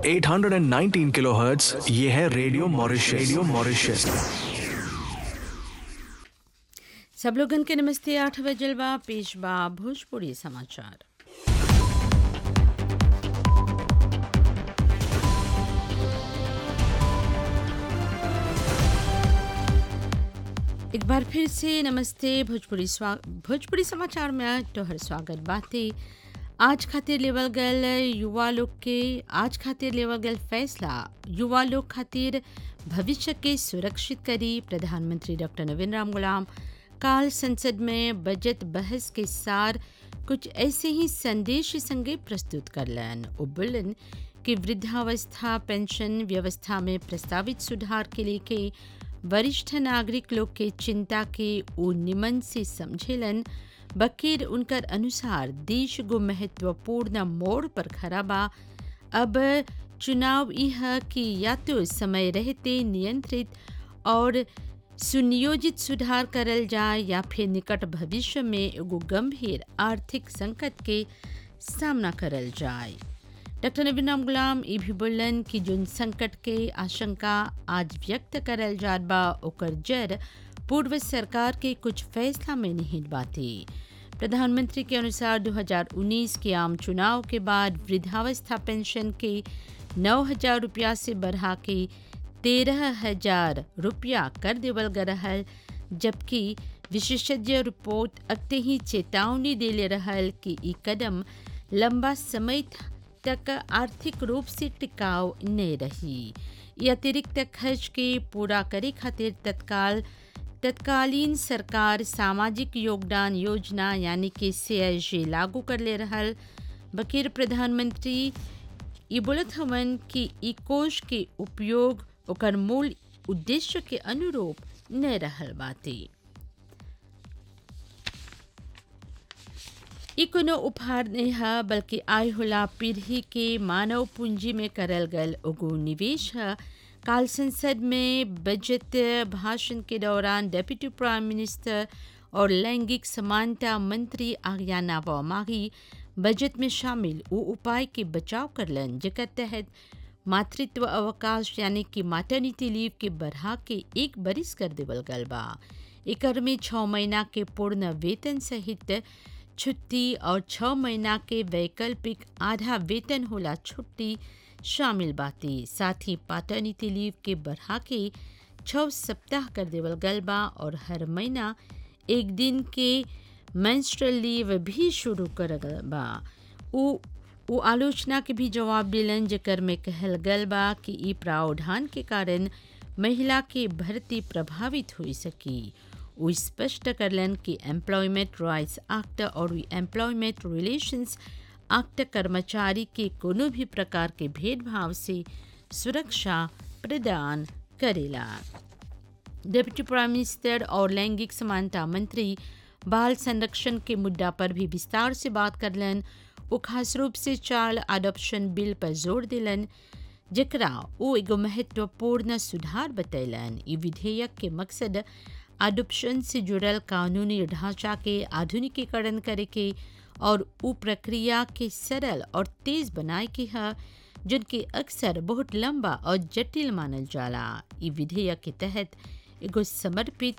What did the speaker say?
819 kilohertz ये है radio Mauritius radio Mauritius सब लोगन के नमस्ते आठ बजलवा पेशवा भोजपुरी समाचार एक बार फिर से नमस्ते भोजपुरी स्वा भोजपुरी समाचार में तोहर स्वागत बाते आज खातिर लेवल गल युवा लोग के आज खातिर लेवल गल फैसला युवा लोग खातिर भविष्य के सुरक्षित करी प्रधानमंत्री डॉक्टर नवीन राम गुलाम काल संसद में बजट बहस के सार कुछ ऐसे ही संदेश संगे प्रस्तुत करलन ओ बोलन कि वृद्धावस्था पेंशन व्यवस्था में प्रस्तावित सुधार के लेके वरिष्ठ नागरिक लोग के चिंता के ओ निमन से समझेलन बकीर उनकर अनुसार देश गो महत्वपूर्ण मोड़ पर खड़ा बा अब चुनाव यह कि या तो समय रहते नियंत्रित और सुनियोजित सुधार करल जाए या फिर निकट भविष्य में एगो गंभीर आर्थिक संकट के सामना करल जाए डॉक्टर नबीन राम गुलाम ये भी बोलन कि जोन संकट के आशंका आज व्यक्त करल जात बा ओकर जड़ पूर्व सरकार के कुछ फैसला में निहित बाते प्रधानमंत्री के अनुसार 2019 के आम चुनाव के बाद वृद्धावस्था पेंशन के नौ हजार रुपया से बढ़ा के तेरह हजार रुपया कर देवल गए रहल जबकि विशेषज्ञ रिपोर्ट अगते ही चेतावनी देले रहल कि ई कदम लंबा समय तक आर्थिक रूप से टिकाऊ नहीं रही ये अतिरिक्त खर्च के पूरा करे खातिर तत्काल तत्कालीन सरकार सामाजिक योगदान योजना यानी कि सी लागू कर ले रहल बकीर प्रधानमंत्री ये बोलत हवन कि ई कोष के उपयोग ओकर मूल उद्देश्य के अनुरूप न रहल बाते ई कोनो उपहार नहीं है बल्कि आय होला पीढ़ी के मानव पूंजी में करल गल एगो निवेश है काल संसद में बजट भाषण के दौरान डेप्यूटी प्राइम मिनिस्टर और लैंगिक समानता मंत्री आर्याना वामागी बजट में शामिल वो उपाय के बचाव करलन जेकर तहत मातृत्व अवकाश यानी कि माटर्निटी लीव के बढ़ा के एक बरिस कर देवल गल बा एकर में छः महीना के पूर्ण वेतन सहित छुट्टी और छः महीना के वैकल्पिक आधा वेतन होला छुट्टी शामिल बाती साथ ही पाटर्निटी लीव के बढ़ा के छः सप्ताह कर देवल गल बा और हर महीना एक दिन के मेंस्ट्रुअल लीव भी शुरू कर गल बा उ वो आलोचना के भी जवाब दिलन जेकर में कहल गल बा कि ई प्रावधान के कारण महिला के भर्ती प्रभावित हो सकी वो स्पष्ट करलन कि एम्प्लॉयमेंट राइट्स एक्ट और एम्प्लॉयमेंट रिलेशंस एक्ट कर्मचारी के कोनो भी प्रकार के भेदभाव से सुरक्षा प्रदान करेला डिप्टी प्राइम मिनिस्टर और लैंगिक समानता मंत्री बाल संरक्षण के मुद्दा पर भी विस्तार से बात करलन वो खास रूप से चाइल्ड अडॉप्शन बिल पर जोर दिलन जकरा वो एगो महत्वपूर्ण सुधार बतैलन ई विधेयक के मकसद अडॉप्शन से जुड़ल कानूनी ढांचा के आधुनिकीकरण करे के और उ प्रक्रिया के सरल और तेज बनाए के है जिनके अक्सर बहुत लंबा और जटिल मानल जाला ई विधेयक के तहत एगो समर्पित